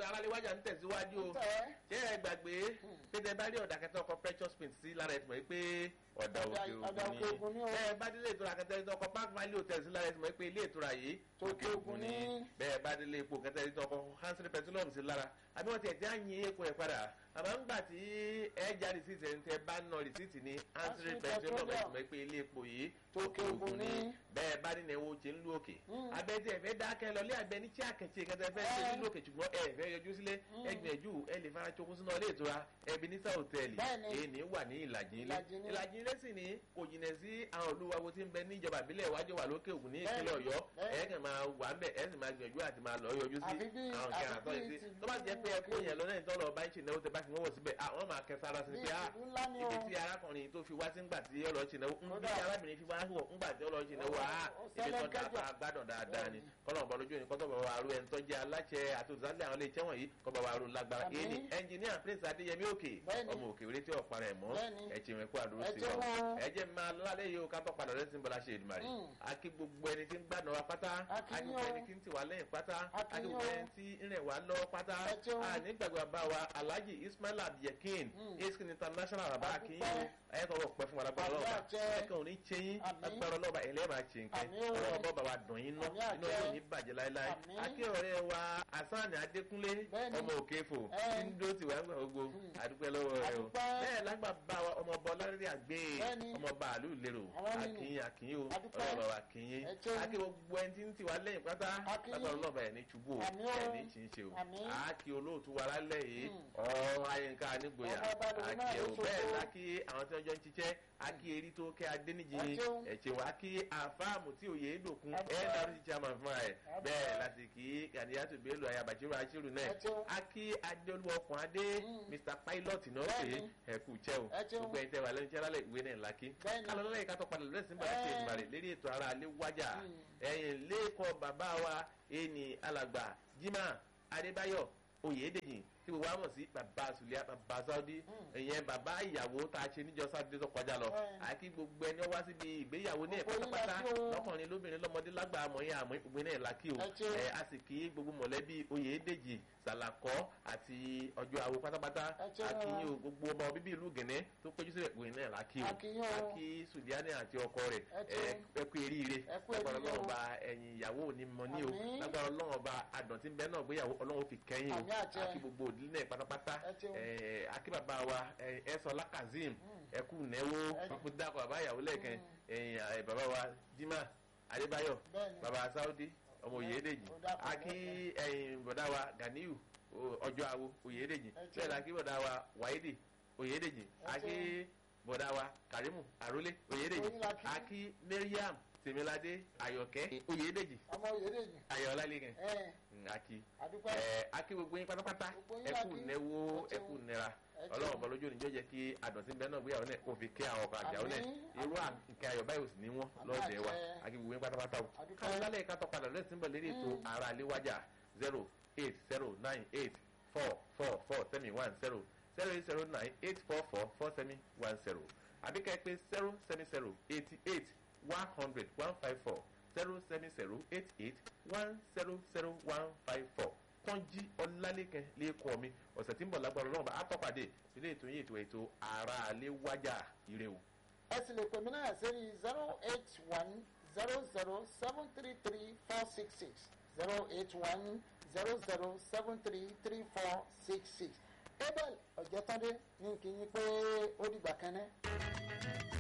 aráàlú wájà ń tẹ̀síwájú o tẹ́ ṣé ẹ gbàgbé pété bá rí ọ̀dà kẹtọ́ ọkọ̀ precious paint sí lára ẹ̀ tì mọ̀ pé ọ̀dà Ọ̀dà- òkè ọ̀dà òkè ògùn ògùn ni ni o. bẹ́ẹ̀ bá délé ìtura kẹtẹ́ ọkọ̀ park valley hotel sí lára ẹ̀ tì mọ̀ pé ilé ìtura yìí Òkè Ògùn ni. bẹ́ẹ̀ bá délé epo kẹtẹ́ ọkọ̀ hansel petroleum sí lára àbí wọ́n ti ẹ̀jẹ̀ àyìn epo ẹ̀ padà àmọ́ ńgbà tí ẹ já rìsíìtì ẹ̀ ń tẹ́ bá ná rìsíìtì ní hansel Hansel petroleum ẹ̀ tì Petroleum. mọ̀ pé ilé epo yìí Òkè Ògùn ni. bẹ́ẹ̀ bá nínú ẹ̀wọ̀ ṣe ń lu òkè abẹ́tí ẹ̀fẹ́ dákẹ́ lọ lé àgbẹ̀ ní tí àkẹ́tì kẹtẹ́ fẹ́ ṣe nílò òkè ṣùgbọ́n ẹ fẹ́ yọjú sílé ẹgbẹ̀jú ẹ lè fara chokun sínú ilé ìtura Ebenezer hòtẹ́ẹ̀lì Bẹ́ẹ̀ni. èyí wà ní ìlàjì ilé Ìlàjì ilé. ìlàjì ilé sì ní kò jìnà sí àwọn olúwawo tí ń bẹ níjọba ìbílẹ̀ ìwájú wà lókè ògùn ní ìpínlẹ̀ Bẹ́ẹ̀ni. ọ̀yọ́ Bẹ́ẹ̀ni. ẹ kàn máa wà ń bẹ̀ ẹ sì máa gbìyànjú àti máa lọ yọjú sí Àfi bí- àwọn àfi kẹrin àtọ́ bí yìí sí ti tó bá jẹ́ pé ẹ kó yẹn lọ náà tọ́lọ̀ bá ń ṣe ìnáwó tẹ bá fi wọ́n wọ̀ síbẹ̀ àwọn máa kẹ sára sí Bí pé ah ìlú ńlá ni o. ibi tí arákùnrin tó fi wá sí ńgbà tí ọlọ́ ṣe ìnáwó ń bí Kódà. arábìnrin fi wá wọ̀ ńgbà tí ọlọ́ ṣe ìnáwó ah Ó ibi tó ṣẹlẹ̀ dà kẹjọ. gbádùn dáadáa ni kọ́lọ̀ bọ́ lójú ni kọ́tọ̀ bọ̀ wá ru ẹni tó jẹ́ aláṣẹ àti òṣìṣẹ́ àwọn ilé iṣẹ́ wọ̀nyí kọ́ bọ̀ wá ru lágbára Àmín. èyí ni ẹnjìníà prince adéyẹmí òkè Bẹ́ẹ̀ni. ọmọ òkè orí tí ò para ẹ̀ mọ́ Bẹ́ẹ̀ni. ẹ̀chìn rẹ̀ kó àdúró Ẹ sí jẹ́ wa wọn. ẹ jẹ́ máa lálẹ́ yìí ó ká tó padà lẹ́sìn bọ́lá ṣe ìdùmarè Mm. akí gbogbo ẹni tí ń gbàdùn wa pátá A kí akí yín gbogbo o. ẹni tí ń tì wá lẹ́yìn pátá A kí akí yín gbogbo o. ẹni tí ń rẹ̀ wá lọ pátá Ẹ jẹun. nígbàgbọ́ bá wa alhaji ismail abdulyakin Mm. iskin international bàbá A akínyìn dúpẹ́. ẹ tọrọ pẹ fún wa lágbára Àmín lọ́wọ́ àjẹ. ẹ̀kan ò ní ṣẹ́yìn Àmín. lágbára lọ́wọ́ ẹ̀lẹ́ máa ṣe nǹkan Àmín o. ọlọ́wọ́ bọ́ bá wa dùn yín ná Àmín àjẹ. inú yóò ní bàjẹ́ láéláé Àmín. akí ọ̀rẹ́ wa hasan adékúnlé Bẹ́ẹ̀ni. ọmọ òkèfò Ẹ. tí ń dó tiwa ńgbà gbogbo àdúpẹ́ lọ́wọ́ rẹ o Àdúpẹ́. bẹ́ẹ̀ lágbà bá wa ọmọ ọba ọlọ́rẹ́dẹ́ àgbẹ̀ Bẹ́ẹ̀ni. ọmọ ọba àlù lérò Àwọn nínú. akínyìn akínyìn o Àdúpẹ́. ọlọ́wọ́ wa akínyìn Ẹ ṣeun. akí gbogbo ẹni tí ń tiwa lẹ́yìn pátá Akínyìn. lágbára ọlọ́ba ẹ̀ ní ṣubú o Àmín o. ẹ̀ ní ṣì ń ṣe o Àmín. àákí olóòtú wa lálẹ́ yìí Mm. ọ̀ọ́ ayínká nígboyà Ọmọ ọba lòun náà àkí ló ẹ̀ o bẹ́ẹ̀ ṣoṣo. lákì àwọn tí wọ́n jọ ń ṣiṣẹ́ akí eri tó kẹ́ adéníjì Ẹ ṣeun. ẹ̀ṣẹ̀ wa kí àfáàmù tí òye dòkun Àdúpẹ́. ẹ̀ dárí ti chairman fún ẹ̀ Àdúpẹ́. bẹ́ẹ̀ láti kí kàdíyàtò bello ayabachiru achiru náà Ẹ ṣeun. akí adéolú ọkùn adé Mm. mr pilot náà pé Bẹ́ẹ̀ni. ẹ̀kú jẹ́ o Ẹ ṣeun. gbogbo ẹ̀ tẹ́ wà lẹ́nu jẹ́rálẹ̀ ìwé náà lákì Bẹ́ẹ̀ni. kálọ̀ lọ́lẹ̀ ìkàtọ̀ padà lẹ́sìn bá ṣe Ẹ. ìgbàlẹ̀ lérí ètò ara alẹ́ wájà Mm. ẹ̀yìn lẹ́kọ̀ọ́ bàbá wa ẹni alàgbà jimá adébáyọ̀ oyèdèjì tí gbogbo wa mọ̀ sí bàbá sùlíà bàbá sáúdí ìyẹn bàbá ìyàwó tá a ṣe níjọ sátidé tó kọjá lọ Ẹ. àti gbogbo ẹni ó wá síbi ìgbéyàwó ní ẹ̀ Gbogbo yín pátápátá la kí o. lọ́kùnrin lóbìnrin lọ́mọdé lágbà àmọ́yé àmọ́ ìgbé náà la kí o Ẹ ṣeun. ẹ a sì kí gbogbo mọ̀lẹ́bí oyèdèjì sàlàkọ́ àti ọjọ́ àwo pátápátá Ẹ ṣeun. àkíyìn o gbogbo ọmọ bíbí ìlú gẹ̀nẹ́ tó péjú sílẹ̀ ìgbé náà la kí o A kí yín o. àkí sùdíánì àti ọkọ rẹ̀ Ẹ ṣeun. ẹ kú eríire Ẹ kú lágbára eríire o. ọlọ́run ba ẹ̀yìn ìyàwó ò ní mọ ní o Àmín. lágbára ọlọ́run ọba àdọ̀tí bẹ́ẹ̀ náà gbéyàwó ọlọ́run fi kẹ́yìn o Àmín àjẹ́. àkí gbogbo òdílé náà pátápátá Ẹ ṣeun. ẹ, àkí bàbá wa ẹ, ẹ̀sọ́lá kazeem ẹ kú nẹ́wó Ẹ- pápú dákọ̀ bàbá ìyàwó lẹ́ẹ̀kan ẹ̀yìn ẹ, bàbá wa jimá adébáyọ̀ Bẹ́ẹ̀ni. bàbá sáúdí ọmọ oyèdèjì Ó dàpọ̀ àkí ẹ̀yìn bọ̀dá wa ganiyu o- ọjọ́ àwo oyèdèjì Ẹ ṣeun. bẹ́ẹ̀ la kí bọ̀dá wa wáídì oyèdèjì Ẹ àkí ṣeun. bọ̀dá wa karimu arólé oyèdèjì Oyin la kí. àkí mariam tèmiládé ayọ̀kẹ́ oyèdèjì ọmọ Oyèdèjì ayọ̀lá lẹ́gàn ẹ àkí àdúpẹ́ ẹ akí gbogbo yín pátápátá Gbogbo yín ẹkú la kí. nẹwó Ẹ ṣeun. ẹkú nẹra Ẹ ṣeun. ọlọ́run bọ́ lójú òní jẹ́ kí àdọ̀tí bẹ́ẹ̀ náà gbéyàwó náà kó fi kí àwọn ọkọ̀ àjàwó náà Àmín. irú nǹkan ayọ̀ báyìí ò sì ní wọ́n lọ́ọ̀dẹ̀ wa àjẹ́. akí gbogbo yín pátápátá o Àdúpẹ́. káwọn lálẹ́ ìka tọ́ padà lẹ́sìn bọ̀ lérí ètò ara àléwájà zero eight zero nine eight four four four seven one zero zero eight zero nine eight four four four seven one zero àbíkẹ́ pé zero seven zero eighty eight one hundred one five four zero seven zero eight eight one zero zero one five four tọ́njí ọlálẹ́kẹ́ lẹ́kọ̀ọ́ mi ọ̀sẹ̀ tí ń bọ̀ lágbára ọlọ́run bá a tọ́pàdé ilé ètò yìí ètò ètò ara alẹ́ wájà ire o. ẹ sì lè pè mí náà sórí zero eight one zero zero seven three three four six six zero eight one zero zero seven three three four six six abel ọ̀jẹ̀tọ́dé ní kí n yín pé ó dìgbà kan náà.